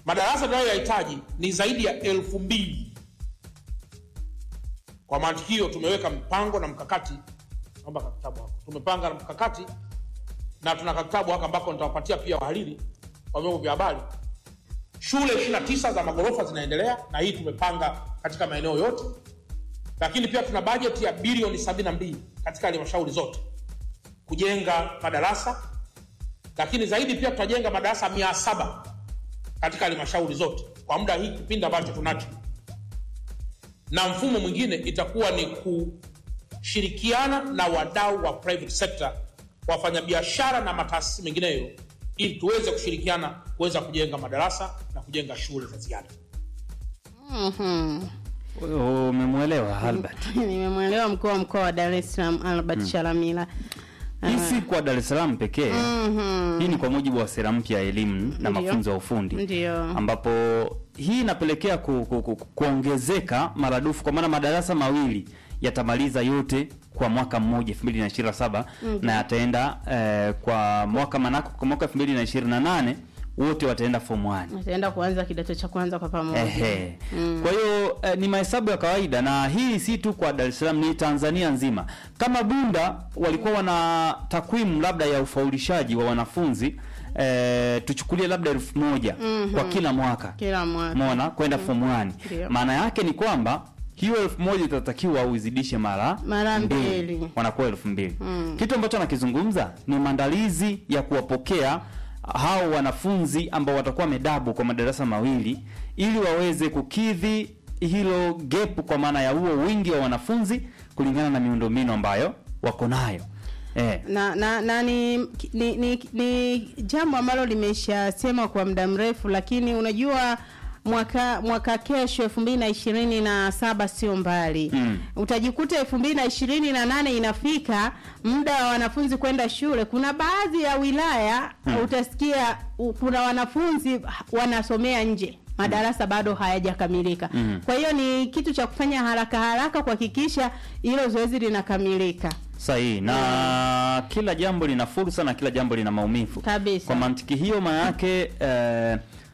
Madarasa tunayoyahitaji ni zaidi ya elfu mbili. Kwa mantiki hiyo, tumeweka mpango na mkakati. Naomba kitabu hapo. Tumepanga na mkakati na tuna kitabu hapa ambako nitawapatia pia wahariri wa vyombo vya habari. Shule 29 za magorofa zinaendelea na hii tumepanga katika maeneo yote, lakini pia tuna bajeti ya bilioni 72 katika halmashauri zote kujenga madarasa, lakini zaidi pia tutajenga madarasa 700 katika halmashauri zote kwa muda hii kipindi ambacho tunacho, na mfumo mwingine itakuwa ni kushirikiana na wadau wa private sector, wafanyabiashara na mataasisi mengineyo, ili tuweze kushirikiana kuweza kujenga madarasa na kujenga shule za ziada. Mhm. Umemwelewa Albert? Nimemwelewa mkuu wa mkoa wa Dar es Salaam Albert Shalamila. Hii si kwa Dar es Salaam pekee. Hii ni kwa mujibu wa sera mpya ya elimu na Ndio. mafunzo ya ufundi Ndio. ambapo hii inapelekea ku, ku, ku, kuongezeka maradufu kwa maana madarasa mawili yatamaliza yote kwa mwaka mmoja 2027 na yataenda eh, kwa mwaka manako kwa mwaka 2028 wote wataenda form 1. Ataenda kuanza kidato cha kwanza kwa pamoja. Ehe. Kwa hiyo eh, ni mahesabu ya kawaida na hii si tu kwa Dar es Salaam, ni Tanzania nzima. Kama Bunda walikuwa wana takwimu labda ya ufaulishaji wa wanafunzi eh, tuchukulie labda elfu moja kwa kila mwaka Kila mwaka. mona kwenda form 1. Ndio. Maana yake ni kwamba hiyo elfu moja itatakiwa uzidishe mara Mara mbili. wanakuwa elfu mbili kitu ambacho anakizungumza ni maandalizi ya kuwapokea hao wanafunzi ambao watakuwa medabu kwa madarasa mawili ili waweze kukidhi hilo gap kwa maana ya huo wingi wa wanafunzi kulingana na miundombinu ambayo wako nayo eh. na na, na ni, ni, ni, ni jambo ambalo limeshasemwa kwa muda mrefu, lakini unajua mwaka mwaka kesho elfu mbili na ishirini na saba sio mbali Mm. utajikuta elfu mbili na ishirini na nane inafika muda wa wanafunzi kwenda shule. Kuna baadhi ya wilaya utasikia u- kuna wanafunzi wanasomea nje madarasa bado hayajakamilika. Mm. Kwa hiyo ni kitu cha kufanya haraka haraka kuhakikisha hilo zoezi linakamilika sahihi na kila jambo lina fursa na kila jambo lina maumivu kabisa. kwa mantiki hiyo maana yake eh,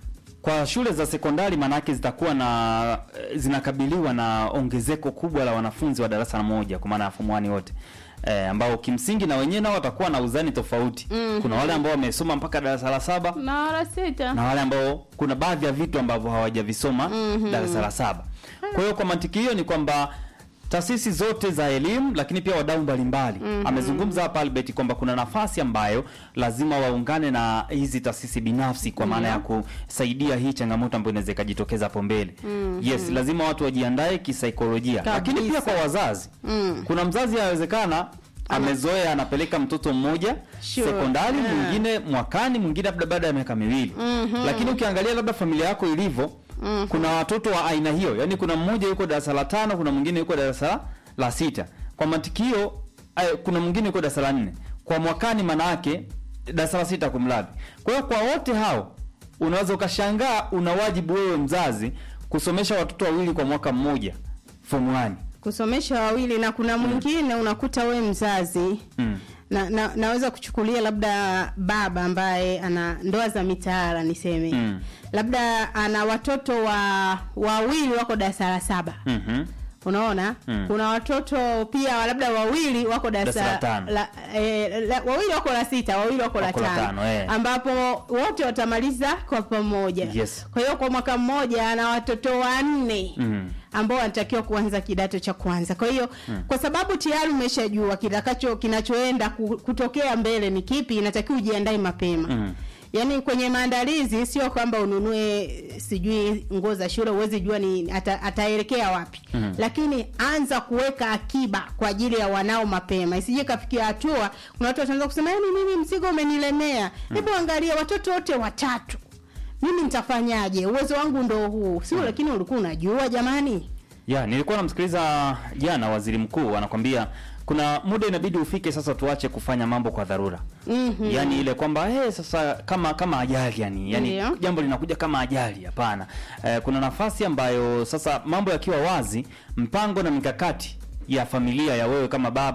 kwa shule za sekondari maana yake zitakuwa na eh, zinakabiliwa na ongezeko kubwa la wanafunzi wa darasa la moja kwa maana ya form 1 wote eh, ambao kimsingi na wenyewe nao watakuwa na uzani tofauti kuna wale ambao wamesoma mpaka darasa la saba na wala sita na wale ambao kuna baadhi ya vitu ambavyo hawajavisoma darasa la saba. Kwa hiyo kwa mantiki hiyo ni kwamba taasisi zote za elimu lakini pia wadau mbalimbali amezungumza hapa Albert kwamba kuna nafasi ambayo lazima waungane na hizi taasisi binafsi kwa maana ya kusaidia hii changamoto ambayo inaweza ikajitokeza hapo mbele. Yes, lazima watu wajiandae kisaikolojia, lakini pia Kabisa. kwa wazazi Mm. kuna mzazi anawezekana amezoea anapeleka mtoto mmoja Sure. sekondari Yeah. mwingine mwakani mwingine labda baada ya miaka miwili lakini ukiangalia labda familia yako ilivyo kuna watoto wa aina hiyo yaani kuna mmoja yuko darasa la tano kuna mwingine yuko darasa la- la sita kwa matikio ay, kuna mwingine yuko darasa la nne kwa mwakani manake darasa la sita kumradhi kwa hiyo kwa wote hao unaweza ukashangaa una wajibu wewe mzazi kusomesha watoto wawili kwa mwaka mmoja form 1 kusomesha wawili na kuna mwingine unakuta we mzazi mm. na, na naweza kuchukulia labda baba ambaye ana ndoa za mitaala niseme Mm. labda ana watoto wa wawili wako darasa la saba mhm. unaona Mm. kuna watoto pia labda wawili wako Darasa la darasa tano. la, eh, la, wawili wako la sita wawili wako la Wako la tano, tano, eh. ambapo wote watamaliza kwa pamoja Yes. kwa hiyo kwa mwaka mmoja ana watoto wanne Mm. ambao wanatakiwa kuanza kidato cha kwanza kwa hiyo kwa sababu tayari umeshajua kitakacho kinachoenda ku- kutokea mbele ni kipi inatakiwa ujiandae mapema Mm. yaani kwenye maandalizi sio kwamba ununue sijui nguo za shule huwezi jua ni ata, ataelekea wapi Mhm. lakini anza kuweka akiba kwa ajili ya wanao mapema isije kafikia hatua kuna watu wataanza kusema yaani mimi mzigo umenilemea hebu angalia watoto wote watatu mimi nitafanyaje uwezo wangu ndo huu sio lakini ulikuwa unajua jamani ya nilikuwa namsikiliza jana waziri mkuu anakwambia kuna muda inabidi ufike sasa tuache kufanya mambo kwa dharura Mhm. yaani ile kwamba hey, sasa kama kama ajali yani yani Ndio. jambo linakuja kama ajali hapana eh, kuna nafasi ambayo sasa mambo yakiwa wazi mpango na mikakati ya familia ya wewe kama baba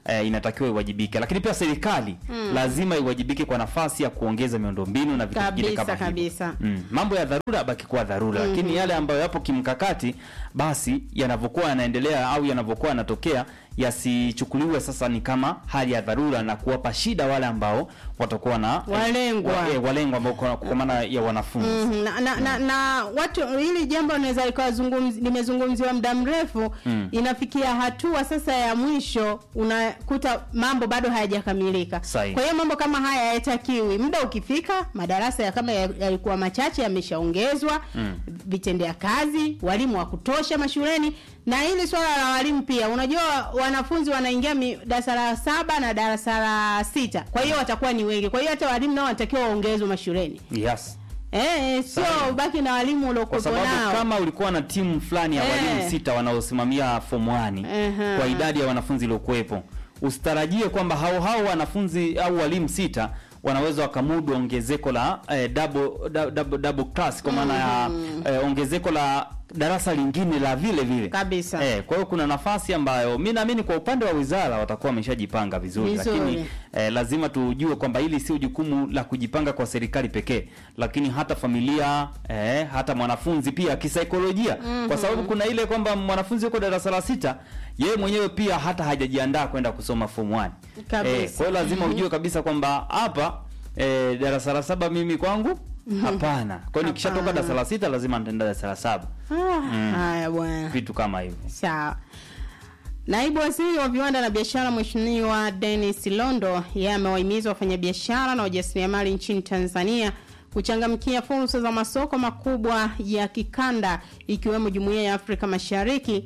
eh, inatakiwa iwajibike, lakini pia serikali lazima iwajibike kwa nafasi ya kuongeza miundombinu na vitu vingine Kabisa, kama hivyo. kabisa. Mm. Mambo ya dharura abaki kuwa dharura, lakini yale ambayo yapo kimkakati, basi yanavyokuwa yanaendelea au yanavyokuwa yanatokea yasichukuliwe sasa ni kama hali ya dharura na kuwapa shida wale ambao watakuwa na Walengwa. wa, eh, walengwa ambao kwa, kwa maana ya wanafunzi Mhm, na, na, na, na watu hili jambo linaweza likawa zungumzi- limezungumziwa muda mrefu inafikia hatua sasa ya mwisho unakuta mambo bado hayajakamilika Sahihi. kwa hiyo mambo kama haya hayatakiwi muda ukifika madarasa ya kama ya- yalikuwa machache yameshaongezwa vitendea kazi walimu wa kutosha mashuleni na hili swala la walimu pia unajua wanafunzi wanaingia mi- darasa la saba na darasa la sita kwa hiyo watakuwa ni wengi kwa hiyo hata walimu nao wanatakiwa waongezwe mashuleni yes. Eh, sio Sahihi. ubaki na walimu kwa uliokuwepo sababu nao. kama ulikuwa na timu fulani ya Eh. walimu sita wanaosimamia form 1 Ehe. kwa idadi ya wanafunzi iliokuwepo, usitarajie kwamba hao hao wanafunzi au walimu sita wanaweza wakamudu ongezeko la eh, double, double, double, double class kwa maana ya eh, ongezeko la darasa lingine la vile vile Kabisa. Eh, kwa hiyo kuna nafasi ambayo mi naamini kwa upande wa wizara watakuwa wameshajipanga vizuri, Vizuri. lakini eh, lazima tujue kwamba hili sio jukumu la kujipanga kwa serikali pekee, lakini hata familia eh, hata mwanafunzi pia kisaikolojia, kwa sababu kuna ile kwamba mwanafunzi yuko darasa la sita, yeye mwenyewe pia hata hajajiandaa kwenda kusoma form 1 Kabisa. eh, kwa hiyo lazima ujue kabisa kwamba hapa eh, darasa la saba mimi kwangu hapana. Kwa hiyo nikishatoka Hapana. darasa la sita lazima nitaenda darasa la saba, Ah, haya bwana. vitu kama hivyo. Sawa. Naibu Waziri wa Viwanda na Biashara Mheshimiwa Dennis Londo yeye amewahimiza wafanyabiashara na wajasiriamali nchini Tanzania kuchangamkia fursa za masoko makubwa ya kikanda ikiwemo Jumuiya ya Afrika Mashariki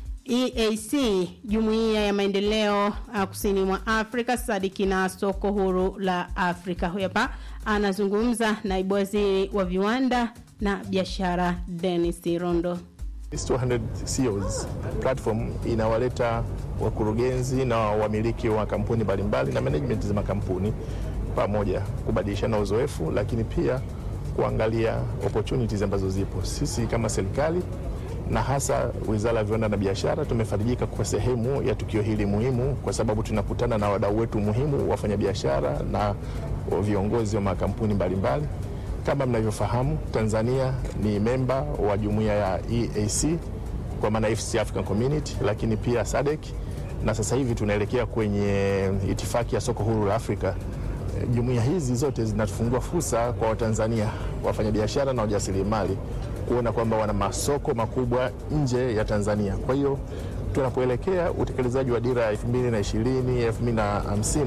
EAC, Jumuiya ya Maendeleo uh, Kusini mwa Afrika sadiki na soko huru la Afrika. Huyu hapa anazungumza Naibu Waziri wa Viwanda na Biashara Dennis Londo. This 200 CEOs platform inawaleta wakurugenzi na wamiliki wa kampuni mbalimbali na management za makampuni pamoja kubadilishana uzoefu, lakini pia kuangalia opportunities ambazo zipo. Sisi kama serikali na hasa Wizara ya Viwanda na Biashara tumefarijika kwa sehemu ya tukio hili muhimu, kwa sababu tunakutana na wadau wetu muhimu, wafanyabiashara na viongozi wa makampuni mbalimbali kama mnavyofahamu, Tanzania ni memba wa jumuiya ya EAC kwa maana East African Community, lakini pia SADC na sasa hivi tunaelekea kwenye itifaki ya soko huru la Afrika. Eh, Jumuiya hizi zote zinatufungua fursa kwa Watanzania wafanyabiashara na wajasiriamali kuona kwamba wana masoko makubwa nje ya Tanzania. Kwa hiyo tunapoelekea utekelezaji wa dira ya 2020 2050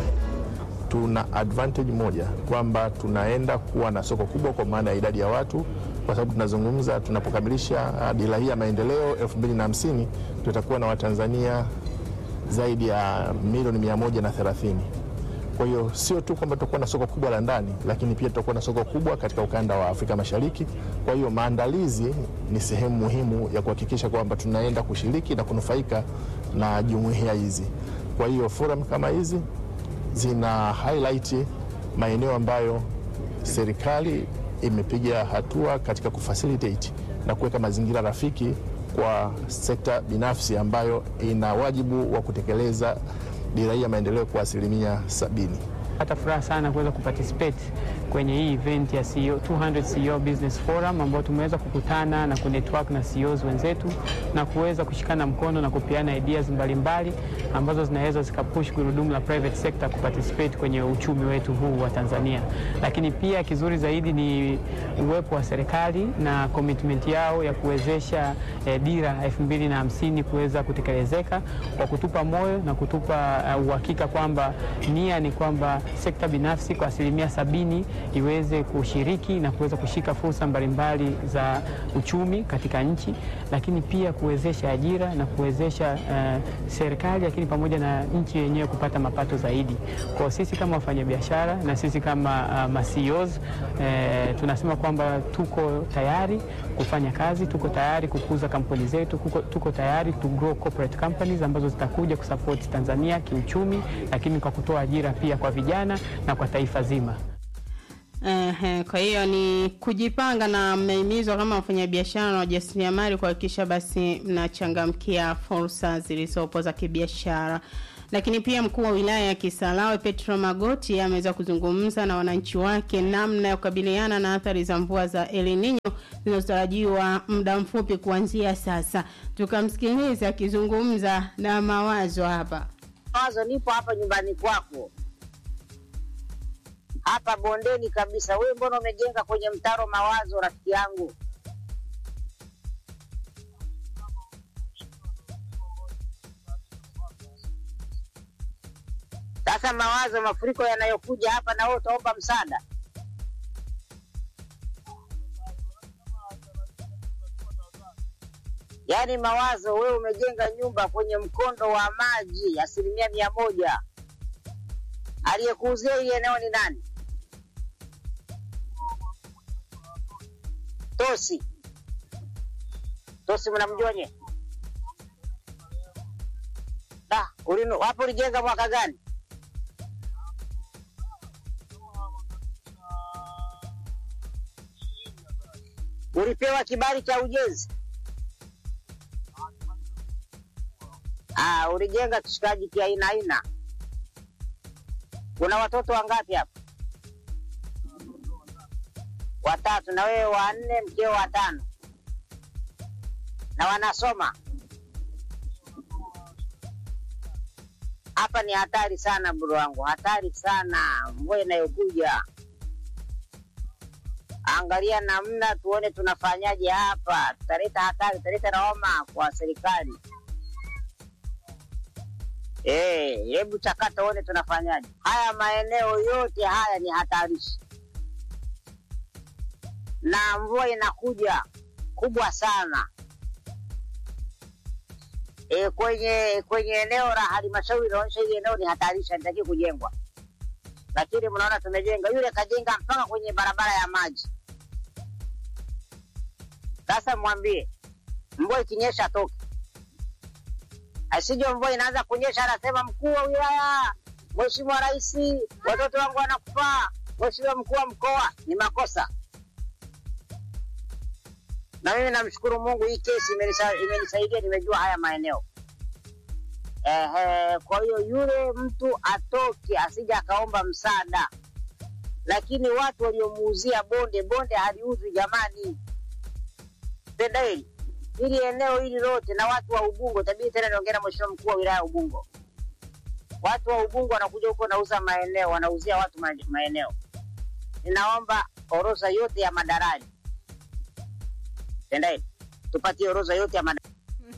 tuna advantage moja kwamba tunaenda kuwa na soko kubwa kwa maana ya idadi ya watu, kwa sababu tunazungumza, tunapokamilisha ah, dira hii ya maendeleo 2050 tutakuwa na Watanzania zaidi ya milioni 130. Kwa hiyo sio tu kwamba tutakuwa na soko kubwa la ndani, lakini pia tutakuwa na soko kubwa katika ukanda wa Afrika Mashariki. Kwa hiyo maandalizi ni sehemu muhimu ya kuhakikisha kwamba tunaenda kushiriki na kunufaika na jumuiya hizi. Kwa hiyo forum kama hizi zina highlight maeneo ambayo serikali imepiga hatua katika kufacilitate na kuweka mazingira rafiki kwa sekta binafsi ambayo ina wajibu wa kutekeleza dira hii ya maendeleo kwa asilimia sabini. Pata furaha sana kuweza kuparticipate kwenye hii event ya CEO, 200 CEO Business Forum ambao tumeweza kukutana na kunetwork na CEOs wenzetu na kuweza kushikana mkono na kupeana ideas mbalimbali ambazo zinaweza zikapush gurudumu la private sector kuparticipate kwenye uchumi wetu huu wa Tanzania. Lakini pia kizuri zaidi ni uwepo wa serikali na commitment yao ya kuwezesha eh, dira 2050 kuweza kutekelezeka kwa kutupa moyo na kutupa uh, uhakika kwamba nia ni kwamba sekta binafsi kwa asilimia sabini iweze kushiriki na kuweza kushika fursa mbalimbali za uchumi katika nchi, lakini pia kuwezesha ajira na kuwezesha uh, serikali lakini pamoja na nchi yenyewe kupata mapato zaidi. Kwa sisi kama wafanyabiashara na sisi kama uh, ma CEOs eh, tunasema kwamba tuko tayari kufanya kazi, tuko tayari kukuza kampuni zetu, tuko, tuko tayari to grow corporate companies ambazo zitakuja kusupport Tanzania kiuchumi, lakini kwa kutoa ajira pia kwa vijana na kwa taifa zima. Ehe, kwa hiyo ni kujipanga na mmehimizwa kama wafanyabiashara na wajasiriamali kuhakikisha basi mnachangamkia fursa zilizopo za kibiashara. Lakini pia mkuu wa wilaya ya Kisarawe Petro Magoti ameweza kuzungumza na wananchi wake namna ya kukabiliana na athari za mvua za El Nino zinazotarajiwa muda mfupi kuanzia sasa. Tukamsikiliza akizungumza na mawazo hapa. Mawazo, nipo hapa nyumbani kwako hapa bondeni kabisa. Wewe mbona umejenga kwenye mtaro Mawazo, rafiki yangu? Sasa Mawazo, mafuriko yanayokuja hapa, na wewe utaomba msaada? Yaani Mawazo, wewe umejenga nyumba kwenye mkondo wa maji asilimia mia moja. Aliyekuuzia hili eneo ni nani? Tosi. Tosi mnamjua nye? Da, ulinu hapo ulijenga mwaka gani? Ulipewa kibali cha ujenzi? Ah, ulijenga kishikaji kia aina aina. Una watoto wangapi hapa? Watatu. Na wewe wanne, mkeo watano, na wanasoma hapa. Ni hatari sana bro wangu, hatari sana mvua inayokuja. Angalia namna tuone tunafanyaje hapa, tutaleta hatari, tutaleta lawama kwa serikali. Eh, hebu chakata uone tunafanyaje. Haya maeneo yote haya ni hatarishi, na mvua inakuja kubwa sana. E, kwenye kwenye eneo la halmashauri inaonyesha hili eneo ni hatarishi, halitakiwi kujengwa, lakini mnaona tumejenga. Yule kajenga mpaka kwenye barabara ya maji. Sasa mwambie mvua ikinyesha toke asije mvua inaanza kunyesha, anasema mkuu wa wilaya, mheshimiwa rais, watoto wangu wanakufa, mheshimiwa mkuu wa mkoa. Ni makosa. Na mimi namshukuru Mungu, hii kesi imenisa- imenisaidia, nimejua haya maeneo. Ehe, kwa hiyo yule mtu atoke, asije akaomba msaada. Lakini watu waliomuuzia bonde, bonde haliuzwi jamani, pendaeli hili eneo hili lote na watu wa Ubungo, tabidi tena niongea na mheshimiwa mkuu wa wilaya ya Ubungo. Watu wa Ubungo wanakuja huko wanauza maeneo, wanauzia watu ma- maeneo. Ninaomba orodha yote ya madaraja, tendeni tupatie orodha yote ya madaraja.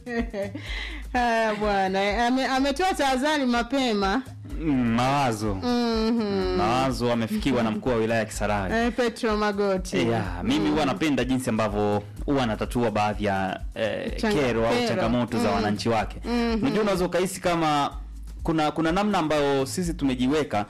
Haya bwana, ame- ametoa tahadhari mapema. Mm, mawazo Mhm. mawazo amefikiwa na mkuu wa wilaya ya Kisarawe. Eh, Petro Magoti. Yeah, mimi huwa napenda jinsi ambavyo huwa anatatua baadhi ya eh, Changa- kero au kero. changamoto za Mm. wananchi wake. Mhm. Unajua, unaweza ukahisi kama kuna kuna namna ambayo sisi tumejiweka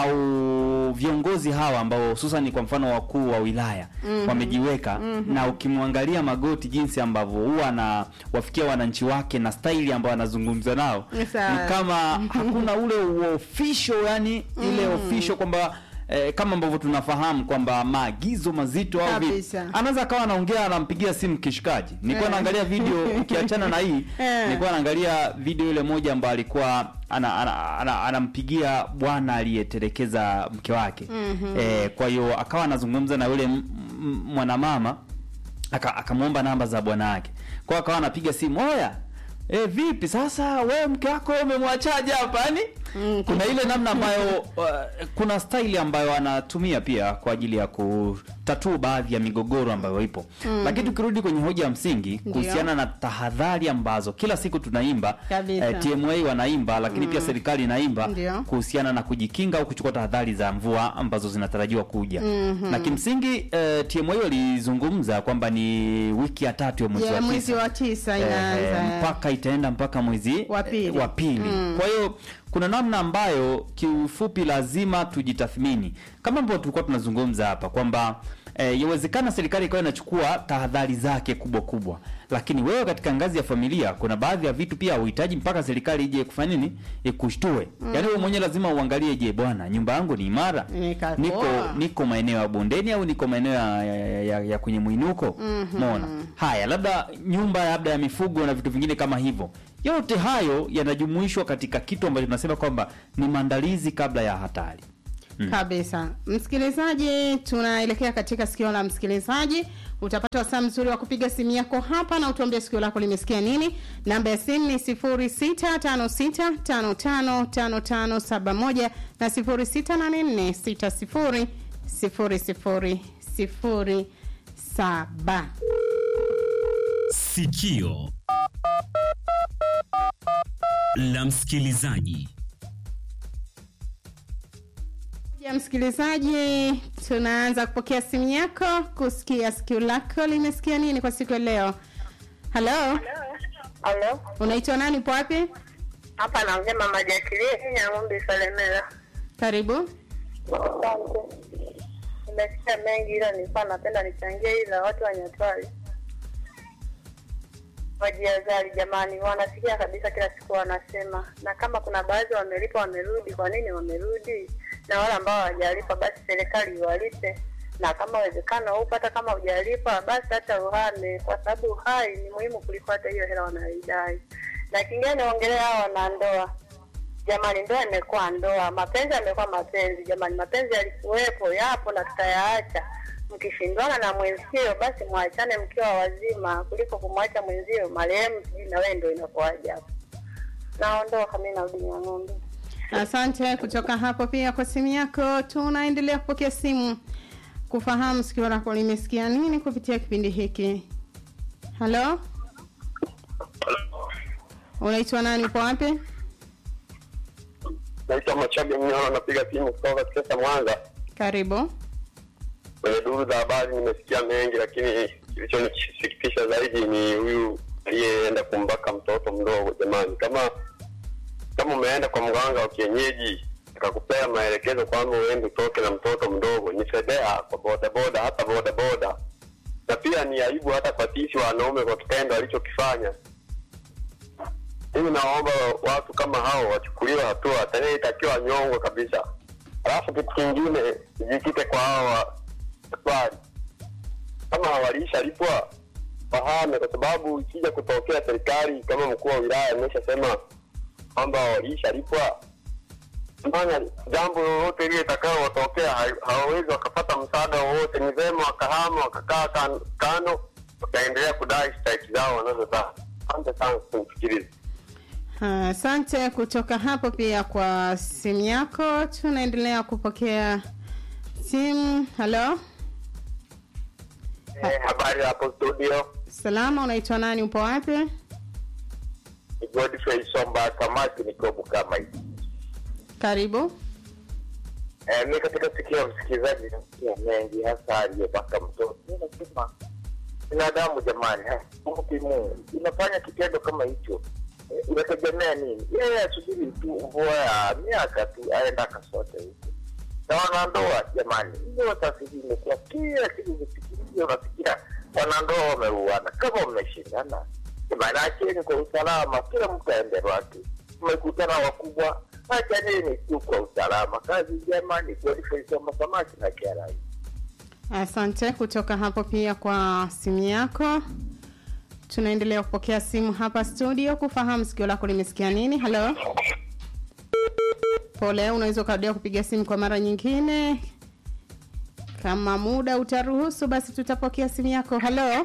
au viongozi hawa ambao hususan kwa mfano wakuu wa wilaya wamejiweka na ukimwangalia Magoti jinsi ambavyo huwa na wafikia wananchi wake na staili ambayo anazungumza nao Ni sawa. ni kama hakuna ule official yani ile official kwamba eh, kama ambavyo tunafahamu kwamba maagizo mazito au vipi. Kabisa. anaweza akawa anaongea anampigia simu kishikaji. Nilikuwa Eh. naangalia video ukiachana na hii, Eh. nilikuwa naangalia video ile moja ambayo alikuwa ana, ana, ana, anampigia bwana aliyetelekeza mke wake eh, kwa hiyo akawa anazungumza na yule m- m- mwanamama aka- akamwomba namba za bwana wake, kwa hiyo akawa anapiga simu oya E, vipi sasa wewe mke wako umemwachaje hapa yani Mm, kuna ile namna ambayo uh, kuna staili ambayo anatumia pia kwa ajili ya kutatua baadhi ya migogoro ambayo ipo lakini tukirudi kwenye hoja ya msingi kuhusiana na tahadhari ambazo kila siku tunaimba Kabisa. eh, TMA wanaimba lakini pia serikali inaimba Ndio. kuhusiana na kujikinga au kuchukua tahadhari za mvua ambazo zinatarajiwa kuja na kimsingi eh, TMA walizungumza kwamba ni wiki ya tatu ya mwezi Ya wa mwezi tisa wa tisa Eh, inaanza. mpaka itaenda mpaka mwezi Wa pili. eh, wa pili. Kwa hiyo kuna namna ambayo kiufupi lazima tujitathmini kama ambavyo tulikuwa tunazungumza hapa kwamba eh, yawezekana serikali ikawa inachukua tahadhari zake kubwa kubwa, lakini wewe katika ngazi ya familia kuna baadhi ya vitu pia uhitaji mpaka serikali ije kufanya nini, ikushtue. Yaani wewe mwenyewe lazima uangalie, je, bwana, nyumba yangu ni imara, Nika- niko poa. niko maeneo ya bondeni au niko maeneo ya, ya, ya, ya kwenye mwinuko Umeona? Haya, labda nyumba labda ya mifugo na vitu vingine kama hivyo. yote hayo yanajumuishwa katika kitu ambacho tunasema kwamba ni maandalizi kabla ya hatari kabisa msikilizaji tunaelekea katika sikio la msikilizaji utapata wasaa mzuri wa kupiga simu yako hapa na utuambie sikio lako limesikia nini namba ya simu ni 0656555571 na 0684600007 Sikio la msikilizaji. ya msikilizaji tunaanza kupokea simu yako kusikia sikio lako limesikia nini kwa siku ya leo halo Halo, unaitwa nani po wapi hapa naongea mama Jacqueline Nyang'ombe Salemela. karibu Asante. Nimesikia mengi ila nilikuwa napenda nichangie ila watu wa Nyatwali wajiazari jamani, wanasikia kabisa kila siku wanasema, na kama kuna baadhi wamelipa wamerudi, kwa nini wamerudi? Na wale ambao hawajalipa basi serikali iwalipe, na kama uwezekano upo, hata kama hujalipa basi hata uhame, kwa sababu uhai ni muhimu kuliko hata hiyo hela wanaidai. Na kingine niongelea hao wanandoa jamani, ndoa imekuwa ndoa, mapenzi yamekuwa mapenzi. Jamani, mapenzi yalikuwepo, yapo na tutayaacha. Mkishindwana na mwenzio, basi mwachane mkiwa wazima, kuliko kumwacha mwenzio marehemu, sijui na wewe ndio inakuwaje hapo. Naondoka mimi, narudi Nyang'ombe. asante kutoka hapo pia kwa simu yako tunaendelea kupokea simu kufahamu sikio lako limesikia nini kupitia kipindi hiki halo unaitwa nani upo wapi naitwa Machaga Mnyoro, napiga simu kutoka Kisesa, Mwanza. karibu Kwenye duru za habari nimesikia mengi, lakini kilichonisikitisha zaidi ni huyu aliyeenda kumbaka mtoto mdogo. Jamani, kama kama umeenda kwa mganga wa kienyeji akakupea maelekezo kwamba uende utoke na mtoto mdogo, ni fedea kwa bodaboda, hata bodaboda, na pia ni aibu hata kwa sisi wanaume kwa kitendo alichokifanya. Mimi naomba watu kama hao wachukuliwe hatua, tena itakiwa nyongwe kabisa. Alafu kitu kingine jikite kwa hawa swali, kama walishalipwa wahame, kwa sababu ikija kutokea serikali kama mkuu wa wilaya ameshasema kwamba walishalipwa, maana jambo lolote lile itakao watokea ha- hawawezi wakapata msaada wowote. Ni vema wakahama wakakaa kan- kando, wakaendelea kudai stahiki zao wanazotaka. Asante sana kunisikiliza. Ah, asante kutoka hapo pia kwa simu yako tunaendelea kupokea simu halo Eh, habari hapo studio, salama unaitwa nani upo wapi ni Godfrey Somba Kamati, niko Bukama hivi. karibu Eh, mi katika sikio ya msikilizaji nasikia mengi, hasa aliyepaka mtoto. Mi nasema binadamu jamani, hakumbuki Mungu, unafanya kitendo kama hicho eh, unategemea nini? Yeye asubiri tu mvua ya miaka tu aenda akasote huko. Na wanandoa jamani, ndoa sasa hivi imekuwa kila siku zikikimbia, unasikia wanandoa wameuana. Kama mmeshindana, jamani, acheni kwa usalama, kila mtu aende wake. Mmekutana wakubwa, achaneni tu kwa usalama. Kazi njema ni Godfrey Somba Samaki na Kiarai. asante kutoka hapo pia kwa simu yako tunaendelea kupokea simu hapa studio kufahamu sikio lako limesikia nini halo pole unaweza ukarudia kupiga simu kwa mara nyingine kama muda utaruhusu basi tutapokea simu yako halo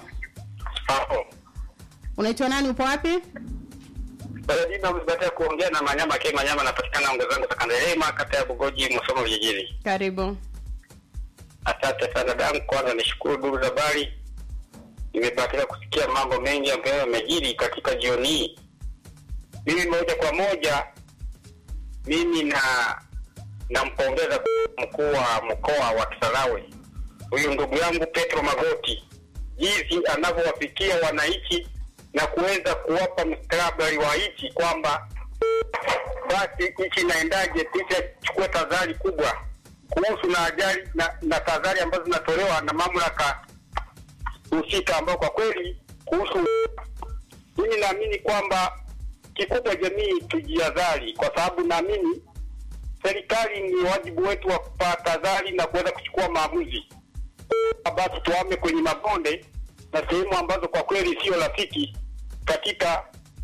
unaitwa nani upo wapi Baradina umebatia kuongea na Manyama K Manyama, anapatikana ongezangu Takandelema, kata ya Bugoji, Musoma vijijini. karibu Asante sana dadangu, kwanza nishukuru duru za habari, nimebahatika kusikia mambo mengi ambayo yamejiri katika jioni hii. Mimi moja kwa moja, mimi na nampongeza mkuu wa mkoa wa Kisarawe huyu ndugu yangu Petro Magoti, jinsi anavyowafikia wananchi na kuweza kuwapa mustakabali wa nchi kwamba basi nchi inaendaje, sisi chukue tahadhari kubwa kuhusu na ajali na, na tahadhari ambazo zinatolewa na mamlaka husika, ambao kwa kweli kuhusu, mimi naamini kwamba kikubwa jamii tujihadhari, kwa sababu naamini serikali ni wajibu wetu wa kupa tahadhari na kuweza kuchukua maamuzi. Basi tuame kwenye mabonde na sehemu ambazo kwa kweli sio rafiki katika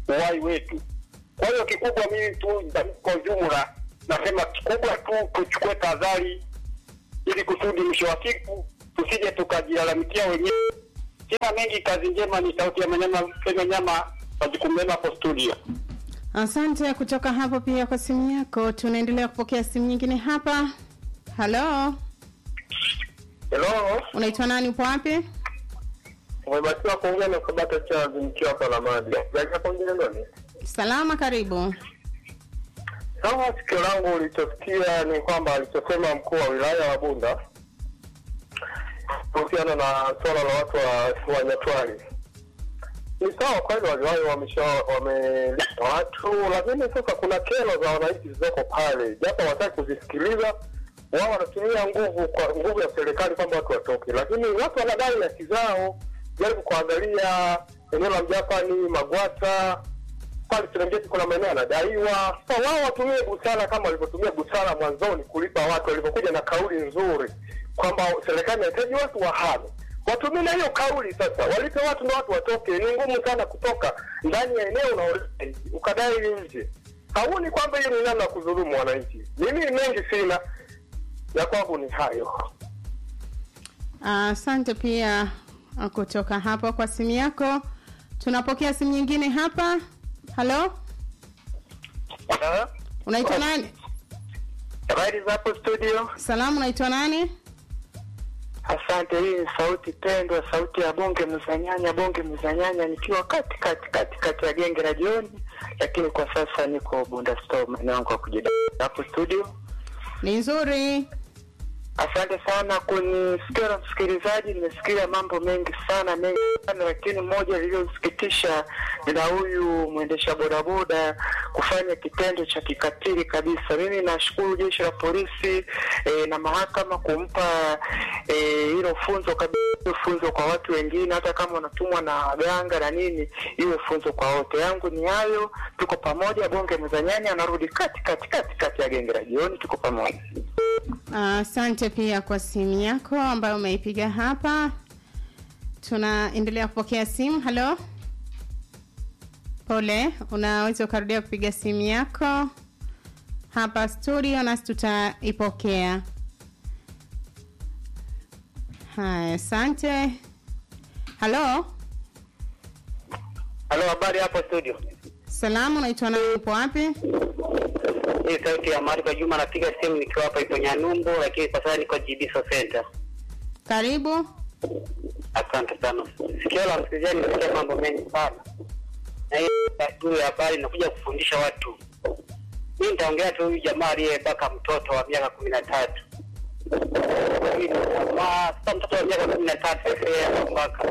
uhai wetu. Kwa hiyo kikubwa, mimi tu kwa ujumla nasema kikubwa tu tuchukue tahadhari, ili kusudi mwisho wa siku tusije tukajilalamikia wenyewe. Sina mengi, kazi njema. Ni sauti ya Manyama, Kenya Nyama, majukumu mema hapo studio. Asante kutoka hapo pia kwa simu yako. Tunaendelea kupokea simu nyingine hapa. Halo, Hello, unaitwa nani? Upo wapi? umebatiwa kuongea na Sabata Charles nikiwa hapa Lamadi. Jaja kuongea nani? Salama, karibu. Sawa, sikio langu ulichosikia ni kwamba alichosema mkuu wa wilaya wa Bunda kuhusiana na swala la watu wa, wa Nyatwali ni sawa kweli, waliwahi wamesha wameleta watu, lakini sasa kuna kero za wananchi zilizoko pale, japo hawataki kuzisikiliza. Wao wanatumia nguvu kwa nguvu ya serikali kwamba watu watoke, lakini watu wanadai haki zao. Jaribu kuangalia eneo la Mjapani, Magwata pale Serengeti kuna maeneo yanadaiwa. So wao watumie busara kama walivyotumia busara mwanzoni kulipa watu, walivyokuja na kauli nzuri kwamba serikali inahitaji watu wahame, watumie na hiyo kauli sasa, walipe watu na watu watoke. Ni ngumu sana kutoka ndani ya eneo unaolidai ukadai nje. Hauni kwamba hiyo ni namna ya kudhulumu wananchi. Mimi mengi sina ya kwangu ni hayo. Asante pia uh, kutoka hapo kwa simu yako. Tunapokea simu nyingine hapa. Halo, unaitwa nani? Habari za hapo studio? Salamu, unaitwa nani? Asante. Hii ni sauti pendwa, sauti ya bonge mzanyanya, bonge mzanyanya, nikiwa kati kati kati kati ya genge la jioni, lakini kwa sasa niko Bunda Store, maeneo yangu ya kujidai hapo studio. Ni nzuri. Asante sana kunisikia msikilizaji, nimesikia mambo mengi sana mengi sana, lakini moja lililosikitisha ni la huyu mwendesha bodaboda kufanya kitendo cha kikatili kabisa. Mimi nashukuru jeshi la polisi e, na mahakama kumpa eh, hilo funzo kabisa, hilo funzo kwa watu wengine, hata kama wanatumwa na waganga na nini, iwe funzo kwa wote. Yangu ni hayo, tuko pamoja. Bonge mezanyani anarudi kati kati kati kati ya genge la jioni, tuko pamoja. Asante pia kwa simu yako ambayo umeipiga hapa. Tunaendelea kupokea simu. Halo, pole, unaweza ukarudia kupiga simu yako hapa studio, nasi tutaipokea. Haya, asante. Halo, Halo, habari hapo studio? salamu, unaitwa nani? Upo wapi? Hii sauti ya Mariko Juma, napiga simu nikiwa hapa ipo Nyanumbu, lakini kwa sasa niko Jibiso Center. Karibu. Asante sana. Sikio la msikilizaji nimesikia mambo mengi sana, na hii juu ya habari inakuja kufundisha watu. Mimi nitaongea tu huyu jamaa aliyebaka mtoto wa miaka kumi na tatu. Sasa mtoto wa miaka kumi na tatu mpaka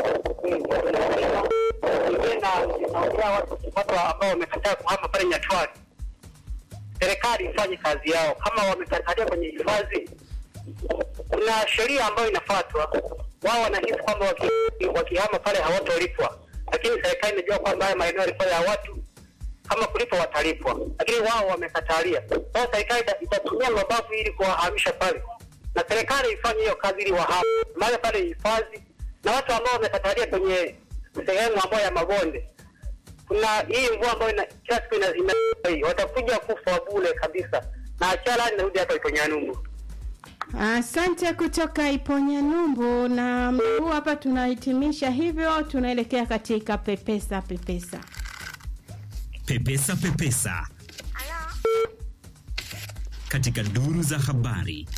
naongea watu watu ambao wamekataa kuhama pale Nyatwali serikali ifanye kazi yao. Kama wamekatalia kwenye hifadhi, kuna sheria ambayo inafuatwa. Wao wanahisi kwamba waki- wakihama pale hawatolipwa, lakini serikali inajua kwamba haya maeneo yalikuwa ya watu, kama kulipwa watalipwa, lakini wao wamekatalia. Sasa serikali ita- itatumia mabavu ili kuwahamisha pale, na serikali ifanye hiyo kazi ili wahame maana pale hifadhi, na watu ambao wamekatalia kwenye sehemu ambayo ya mabonde kuna hii mvua ambayo ina, kila siku ina, ina, hii, watakuja kufa bure kabisa, na achala inarudi hapa ipo Nyanumbu. Asante kutoka Iponya Numbu, na muda huu hapa tunahitimisha hivyo, tunaelekea katika pepesa pepesa. Pepesa Pepesa katika duru za habari.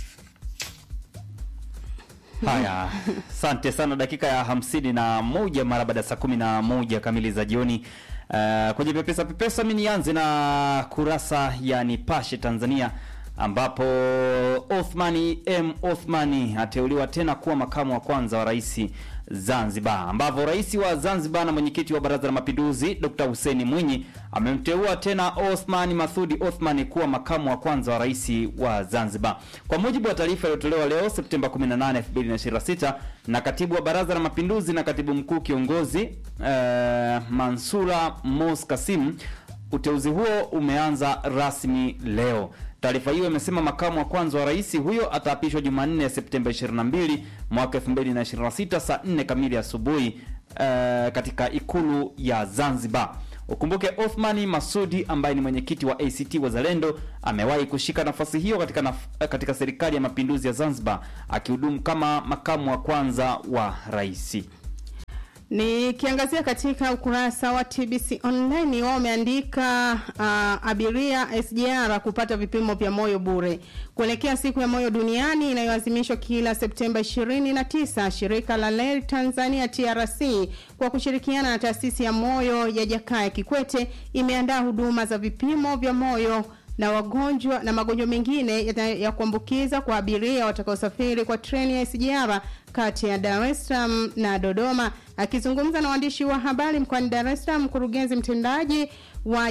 Haya, asante sana. Dakika ya hamsini na moja mara baada ya saa kumi na moja kamili za jioni. Uh, kwenye pepesa pepesa, mi nianze na kurasa ya Nipashe Tanzania ambapo Othmani M Othmani ateuliwa tena kuwa makamu wa kwanza wa rais Zanzibar, ambapo rais wa Zanzibar na mwenyekiti wa Baraza la Mapinduzi Dr. Hussein Mwinyi amemteua tena Othman Mathudi Othman kuwa makamu wa kwanza wa rais wa Zanzibar. Kwa mujibu wa taarifa iliyotolewa leo Septemba 18, 2026 na katibu wa Baraza la Mapinduzi na katibu mkuu kiongozi eh, Mansura Mos Kasim, uteuzi huo umeanza rasmi leo. Taarifa hiyo imesema makamu wa kwanza wa rais huyo ataapishwa Jumanne ya Septemba 22 mwaka 2026 saa 4 kamili asubuhi eh, katika ikulu ya Zanzibar. Ukumbuke Othmani Masudi ambaye ni mwenyekiti wa ACT Wazalendo amewahi kushika nafasi hiyo katika, naf katika serikali ya mapinduzi ya Zanzibar akihudumu kama makamu wa kwanza wa rais. Nikiangazia katika ukurasa wa TBC online wao wameandika uh, abiria SGR kupata vipimo vya moyo bure kuelekea siku ya moyo duniani inayoadhimishwa kila Septemba 29. Shirika la Reli Tanzania TRC kwa kushirikiana na taasisi ya moyo ya Jakaya Kikwete imeandaa huduma za vipimo vya moyo na wagonjwa na magonjwa mengine ya, ya kuambukiza kwa abiria watakaosafiri kwa treni ya SGR kati ya Dar es Salaam na Dodoma. Akizungumza na waandishi wa habari mkoani Dar es Salaam, mkurugenzi mtendaji wa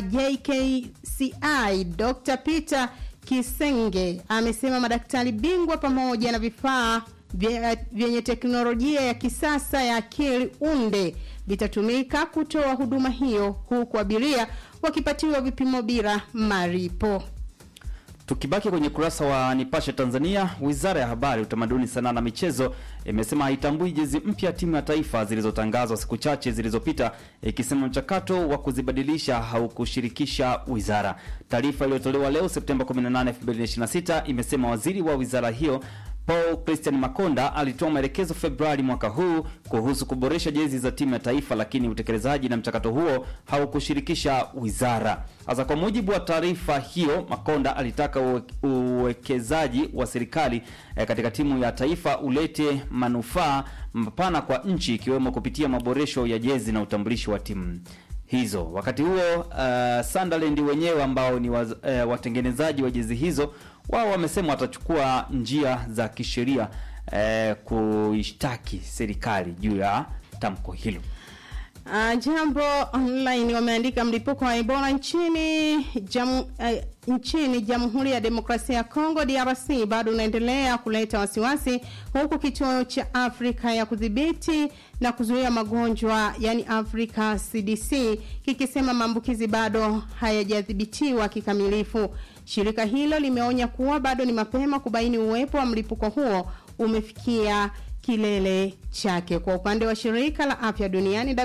JKCI Dr. Peter Kisenge amesema madaktari bingwa pamoja na vifaa vyenye teknolojia ya kisasa ya akili unde vitatumika kutoa huduma hiyo huku abiria wakipatiwa vipimo bila maripo. Tukibaki kwenye kurasa wa Nipashe Tanzania, Wizara ya Habari, Utamaduni, Sanaa na Michezo imesema haitambui jezi mpya timu ya taifa zilizotangazwa siku chache zilizopita, ikisema mchakato wa kuzibadilisha haukushirikisha wizara. Taarifa iliyotolewa leo Septemba 18, 2026 imesema waziri wa wizara hiyo Paul Christian Makonda alitoa maelekezo Februari mwaka huu kuhusu kuboresha jezi za timu ya taifa, lakini utekelezaji na mchakato huo haukushirikisha wizara. Sasa, kwa mujibu wa taarifa hiyo, Makonda alitaka uwe, uwekezaji wa serikali eh, katika timu ya taifa ulete manufaa mapana kwa nchi, ikiwemo kupitia maboresho ya jezi na utambulisho wa timu hizo. Wakati huo uh, Sunderland wenyewe ambao ni waz, uh, watengenezaji wa jezi hizo wao wamesema watachukua njia za kisheria eh, kuishtaki serikali juu ya tamko hilo. Uh, Jambo Online wameandika mlipuko wa Ebola nchini jam, uh, nchini Jamhuri ya Demokrasia ya Kongo DRC bado unaendelea kuleta wasiwasi, huku kituo cha Afrika ya kudhibiti na kuzuia magonjwa yani Africa CDC kikisema maambukizi bado hayajadhibitiwa kikamilifu. Shirika hilo limeonya kuwa bado ni mapema kubaini uwepo wa mlipuko huo umefikia kilele chake. Kwa upande wa shirika la afya duniani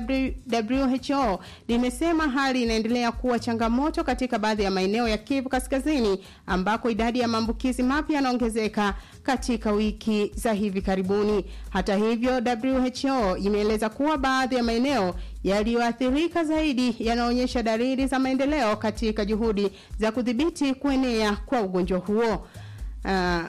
WHO limesema hali inaendelea kuwa changamoto katika baadhi ya maeneo ya Kivu Kaskazini ambako idadi ya maambukizi mapya yanaongezeka katika wiki za hivi karibuni. Hata hivyo, WHO imeeleza kuwa baadhi ya maeneo yaliyoathirika zaidi yanaonyesha dalili za maendeleo katika juhudi za kudhibiti kuenea kwa ugonjwa huo. Uh,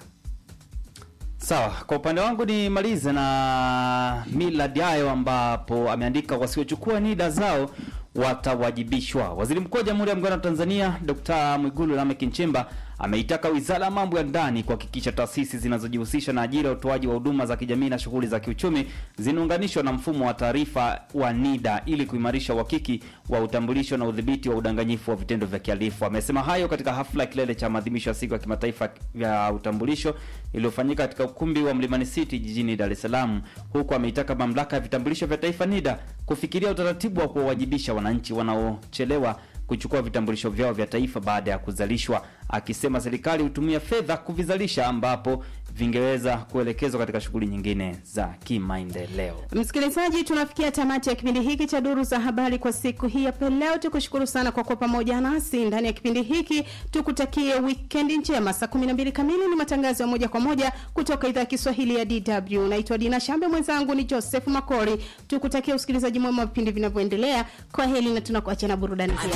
Sawa, kwa upande wangu nimalize na Millard Ayo ambapo ameandika wasiochukua NIDA zao watawajibishwa. Waziri Mkuu wa Jamhuri ya Muungano wa Tanzania Dr. Mwigulu Lameck Nchemba ameitaka Wizara ya Mambo ya Ndani kuhakikisha taasisi zinazojihusisha na ajira ya utoaji wa huduma za kijamii na shughuli za kiuchumi zinaunganishwa na mfumo wa taarifa wa NIDA ili kuimarisha uhakiki wa utambulisho na udhibiti wa udanganyifu wa vitendo vya kihalifu. Amesema hayo katika hafla ya kilele cha maadhimisho ya siku ya kimataifa ya utambulisho iliyofanyika katika ukumbi wa Mlimani City jijini Dar es Salaam, huku ameitaka mamlaka ya vitambulisho vya taifa NIDA kufikiria utaratibu wa kuwawajibisha wananchi wanaochelewa kuchukua vitambulisho vyao vya taifa baada ya kuzalishwa, akisema serikali hutumia fedha kuvizalisha ambapo vingeweza kuelekezwa katika shughuli nyingine za kimaendeleo. Msikilizaji, tunafikia tamati ya kipindi hiki cha Duru za Habari kwa siku hii ya leo. Tukushukuru sana kwa kuwa pamoja nasi ndani ya kipindi hiki, tukutakie wikendi njema. Saa 12 kamili ni matangazo ya moja kwa moja kutoka idhaa ya Kiswahili ya DW. Naitwa Dina Shambe, mwenzangu ni Joseph Makori. Tukutakie usikilizaji mwema wa vipindi vinavyoendelea. Kwa heli na tunakuacha na burudani hii.